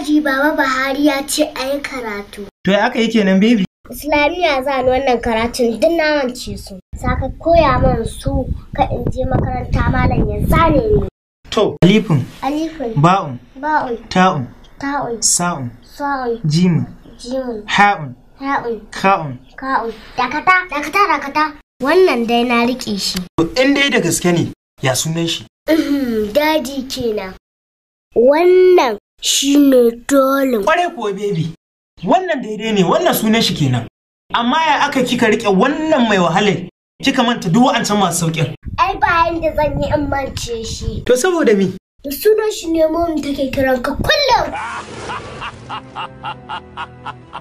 aji baba Buhari ya ce a yi karatu. To ya aka yi kenan baby? Islamiyya za ni wannan karatun duk na mance su. Saka koya min su ka in je makaranta malam ya zane ni. To, alifin, Alifin, ba'un, ba'un, ta'un, ta'un, sa'un, sa'un, jimin, jimin, ha'un, ha'un, ka'un. ka'un. Dakata, dakata, dakata. Wannan dai na riƙe shi. To, in dai da gaske ne, ya sunan shi? Uhum, Daji kenan. Wannan shi ne dolin. Kwarai kuwa baby. Wannan daidai ne, wannan sunan shi kenan. Amma ya aka kika rike wannan mai wahalar? Kika manta duk wa'ancan masu sauƙin. Ai bayan da zan yi in mance shi. To saboda me? Da sunan shi ne mom take kiran ka kullum.